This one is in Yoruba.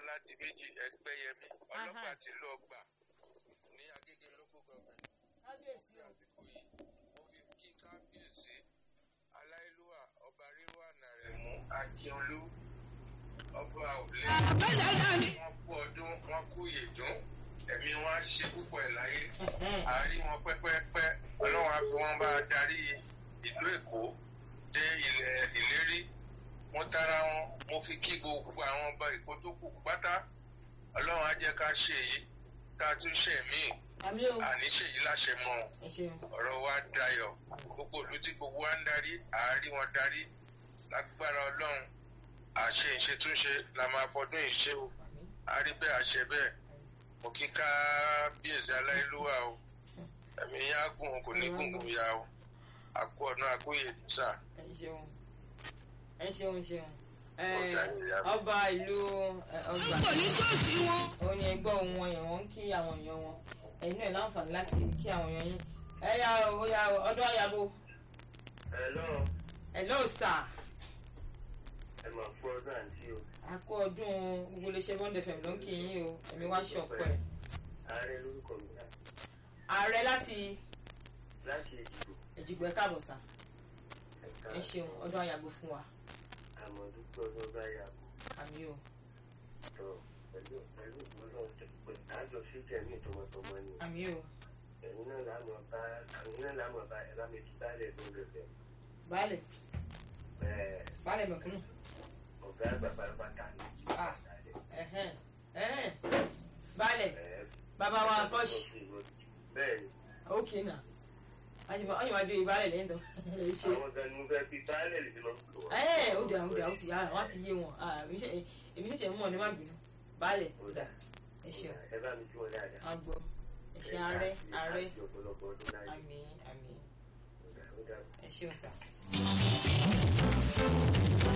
ọládì méjì ẹgbẹ́yẹmí ọlọ́pàá ti lọ gbà ní agége local government kábíyèsí ní àsìkò yìí mo fi kí kábíyèsí aláìlúwà ọba ríwà nàrẹ̀mú akíọlú ọba òlé wọn kú ọdún wọn kú ìyèdún ẹ̀mí wọn á ṣe púpọ̀ ẹ̀ láyé àárí wọn pẹ́pẹ́pẹ́ ọlọ́run á fi wọn bá a darí ìlú èkó dé ilẹ̀ ìlérí mo tara wọn mo fi kí gbogbo àwọn ọba èkó tó kù pátá ọlọ́run á jẹ́ ká ṣe èyí ká tún ṣe míì àmì o àní ṣèyí láṣẹ mọ́ ọ ẹ ṣeun ọ̀rọ̀ wa dayọ̀ gbogbo ìlú tí gbogbo wa ń darí àárí wọn darí lágbára ọlọ́run àṣe ìṣètúnṣe la máa fọdún ìṣe o àmì àárí bẹ́ẹ̀ àṣẹ bẹ́ẹ̀ mo kí kábíyèsí aláìlúwà o ẹ̀mí yá gùn kò ní gùngùn ya o àkú ọ̀nà àkúyè sà ẹ ṣeun ẹ ṣeun ṣeun ẹ Ọ̀gá ìyá mi. ọba ìlú ẹ, ọgbà òun ni ẹgbẹ́ ohun wọn yẹn wọ́n ń kí àwọn èèyàn wọn ẹ̀yin náà láǹfààní láti kí àwọn èèyàn yín ẹ yá o ó yá o ọdún àyàbò Hello, ẹ lọ́ọ̀ sà ẹ mà kú ọdún àǹtí o. àkó ọdún gbogbo iléeṣẹ́ bond fm ló ń kí yín o ẹ̀mí wá ṣọ̀pọ̀ ẹ̀ Ààrẹ lórúkọ mi náà. ààrẹ láti Láti ìdìbò ẹ̀jìgbọ́ ẹ̀ káàbọ̀ sà ẹ̀ka ẹ ṣeun ọdún àyàbò fún wa àmọ̀dúpẹ́ ọdún bá yà kú. àmì o Tọ́ pẹ̀lú pẹ̀lú ìgbóná pẹ̀ àjọ síjẹ̀ ní ìtọmọtọmọ ni. àmì o Ẹ̀yin náà lámọ̀ bá ẹ̀yin náà lámọ̀ bá ẹ̀ bá mi ti bálẹ̀ tó rẹ̀ bẹ̀. baálẹ̀ Bẹ́ẹ̀ baálẹ̀ mẹ̀kúnnù ọ̀gá àgbà pàápàá ni. Ah. ẹ̀hẹ́n ẹ̀hẹ́n baálẹ̀ bàbá wa kọ́ṣì Bẹ́ẹ̀ni, ókè náà ọyìn wá dé ìbálẹ̀ lẹ́yìn tó ẹ ṣe àwọn ọ̀gá ni mo fẹ́ fi bálẹ̀ lè fi lọ sùn. ẹ ó dà ó dà ó ti yára wọn ti yé wọn Ah, èmi ṣe- èmi ṣẹ̀ṣẹ̀ mọ̀ ní má bínú baálẹ̀ ó dà ẹ ṣeun Ẹ bá mi tí wọn dáadáa. a gbọ́ ẹ ṣe ààrẹ ààrẹ Àti ọ̀pọ̀lọpọ̀ ọdún láyé. àmì àmì Ó dà, ó dà. ẹ ṣeun sà.